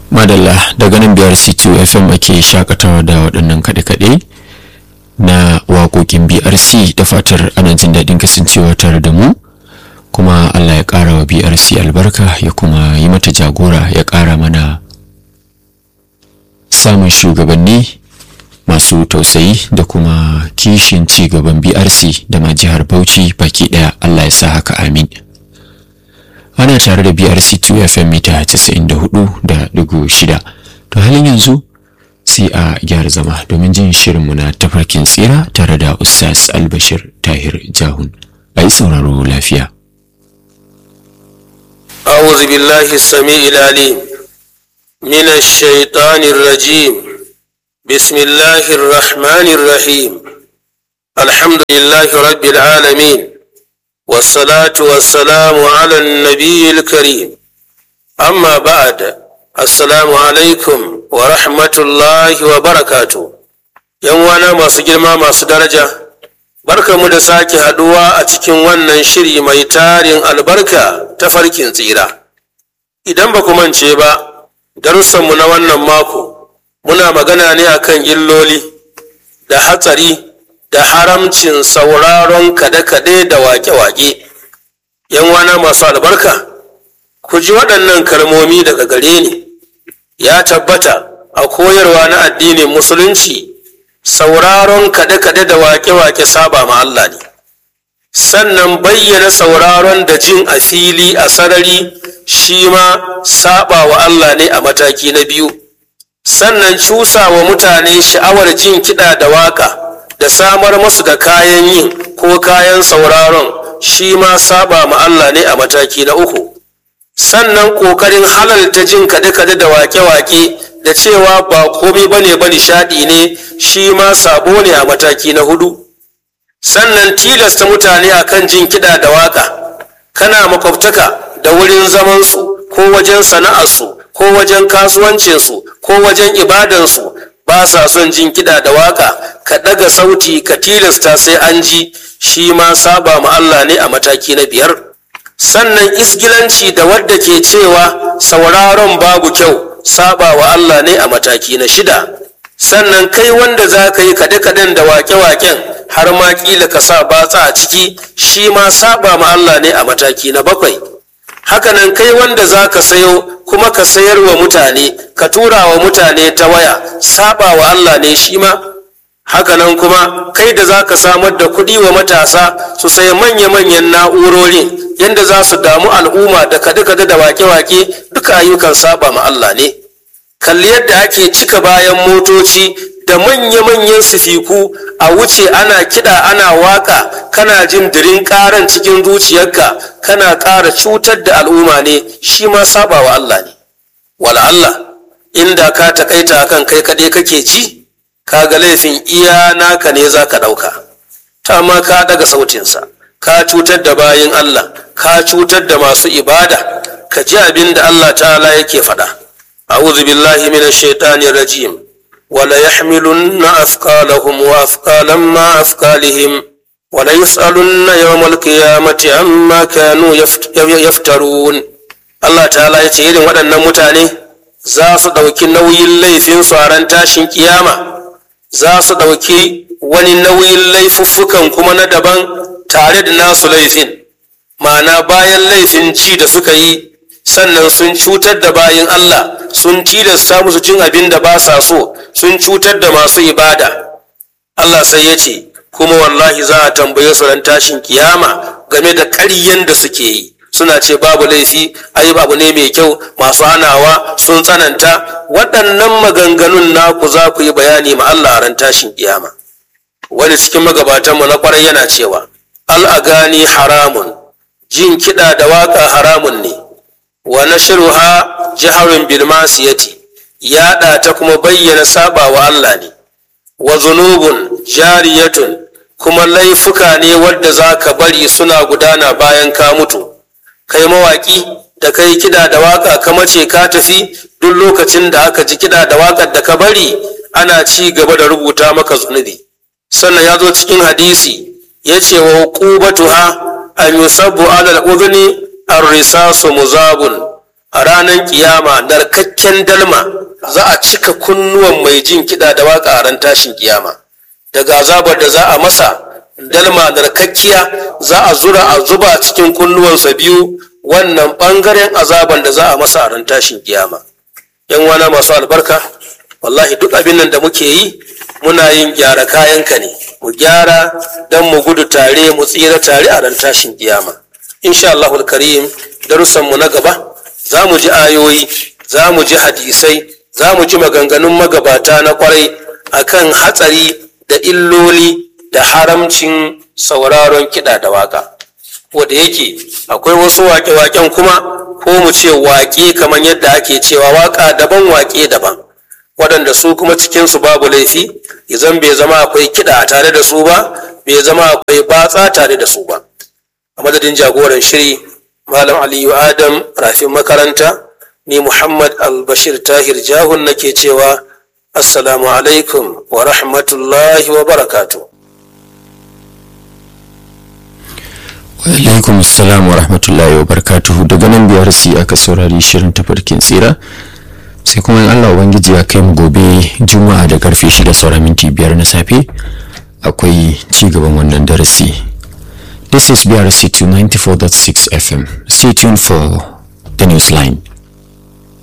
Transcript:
madalla daga nan biyar c2 fm ake shakatawa da waɗannan kaɗe-kaɗe na waƙoƙin brc da fatar ana jin daɗin kasancewa tare da mu kuma allah ya ƙara wa brc albarka ya kuma yi mata jagora ya ƙara mana samun shugabanni masu tausayi da kuma kishin ci gaban brc da ma jihar bauchi baki ɗaya allah ya sa haka amin ana tare da brc 2 fm mita 94.6 to halin yanzu sai a gyara zama domin jin shirinmu na tafarkin tsira tare da ustaz albashir tahir jahun a yi sauraro lafiya أعوذ بالله السميع العليم من الشيطان الرجيم بسم الله الرحمن الرحيم الحمد لله رب العالمين والصلاة والسلام على النبي الكريم أما بعد السلام عليكم ورحمة الله وبركاته يوانا ما سجلما ما سدرجة barka mu da sake haduwa a cikin wannan shiri mai tarin albarka ta farkin tsira idan ba ku mance ba darussanmu na wannan mako muna magana ne akan illoli da hatsari da haramcin sauraron kade-kade da wake-wake yan wana masu albarka ku ji waɗannan kalmomi daga gare ni ya tabbata a koyarwa na addinin musulunci sauraron kade-kade da wake-wake saba ma Allah ne sannan bayyana sauraron da jin a fili a sarari shi ma saba wa Allah ne a mataki na biyu sannan cusa wa mutane sha'awar jin kiɗa da waka da samar masu da kayan yin ko kayan sauraron shi ma saba ma Allah ne a mataki na uku sannan ƙoƙarin halalta jin kade-kade da wake-wake da cewa ba komai bane ba nishaɗi ne shi ma sabo ne a mataki na hudu sannan tilasta mutane akan jin kiɗa da waka kana makwabtaka da wurin zamansu ko wajen sana'arsu ko wajen kasuwancinsu ko wajen ibadansu ba sa son jin kiɗa da waka ka ɗaga sauti ka tilasta sai an ji shi ma saba ma Allah ne a mataki na biyar sannan isgilanci da wadda ke cewa sauraron babu kyau saba wa Allah ne a mataki na shida sannan kai wanda za ka yi kaɗe-kaɗen da wake-waken har ma ƙila ka sa batsa a ciki shi ma saba ma Allah ne a mataki na bakwai hakanan kai wanda za ka sayo kuma ka sayar wa mutane ka tura wa mutane ta waya saba wa Allah ne shi ma hakanan kuma kai da za ka samar da kuɗi wa matasa su sayi manya-manyan na'urori yadda za su damu al'umma da kade-kade da wake-wake duka ayyukan saba ma Allah ne kalli yadda ake cika bayan motoci da manya-manyan sifiku a wuce ana kiɗa ana waka kana jin dirin ƙaran cikin zuciyarka kana ƙara cutar da al'umma ne shi ma saba wa Allah ne wala Allah inda ka takaita akan kai kaɗai kake ci kaga laifin iya naka ne za ka ɗauka ta ma ka daga sautinsa ka cutar da bayin Allah ka cutar da masu ibada ka ji abin da Allah ta'ala yake faɗa a'udhu billahi minash shaitanir rajim wala yahmilunna afqalahum wa afqalan ma afqalihim wala yus'alunna yawmal qiyamati amma kanu yaftarun Allah ta'ala ya ce irin waɗannan mutane za su ɗauki nauyin laifin su a ran tashin kiyama za su ɗauki wani nauyin laifuffukan kuma na daban tare da nasu laifin ma'ana bayan laifin ji da suka yi sannan sun cutar da bayin Allah sun tilasta musu cin abin da ba sa so sun cutar da masu ibada Allah sai ya ce kuma wallahi za a tambaye su ran tashin kiyama game da ƙaryen da suke yi suna ce babu laifi ai babu ne mai kyau masu hanawa sun tsananta waɗannan maganganun naku za ku yi bayani ma Allah a ran tashin kiyama wani cikin magabatanmu na kwarai yana cewa al'agani haramun jin kiɗa da waƙa haramun ne wa nashruha jaharun bil masiyati yaɗa ta kuma bayyana saba wa Allah ne wa zunubun jariyatun kuma laifuka ne wadda za ka bari suna gudana bayan ka mutu kai mawaƙi da kai kiɗa da waƙa ka mace ka tafi duk lokacin da aka ji kiɗa da waƙar da ka bari ana ci gaba da rubuta maka zunubi sannan ya zo cikin hadisi ya ce wa huqubatuha an yusabbu ala al-udhni ar-risasu muzabun a ranar kiyama narkakken dalma za a cika kunnuwan mai jin kiɗa da waka a ran tashin kiyama daga azabar da za a masa dalma narkakkiya za a zura a zuba cikin kunnuwansa biyu wannan ɓangaren azaban da za a masa a ran tashin kiyama yan wana masu albarka wallahi duk abin nan da muke yi muna yin gyara kayanka ne mu gyara don mu gudu tare mu tsira tare a ran tashin kiyama insha Allahul karim darussan mu na gaba za mu ji ayoyi za mu ji hadisai za mu ji maganganun magabata na kwarai akan hatsari da illoli da haramcin sauraron kiɗa da waka wanda yake akwai wasu waƙe-waƙen kuma ko mu ce waƙe kamar yadda ake cewa waƙa daban waƙe daban waɗanda su kuma cikinsu babu laifi izan bai zama akwai kiɗa tare da su ba bai zama akwai batsa tare da su ba a madadin jagoran shiri malam aliyu adam rafin makaranta ni muhammad albashir tahir jahun nake cewa assalamu alaikum wa rahmatullahi wa barakatuh alaikum salam wa rahmatullahi wa barakatuhu daga nan biyar si aka saurari shirin tafarkin tsira sai kuma in allah ubangiji ya kai mu gobe juma'a da karfe shida saura minti biyar na safe akwai ci gaban wannan darasi this is brc 294.6 fm stay tuned for the news line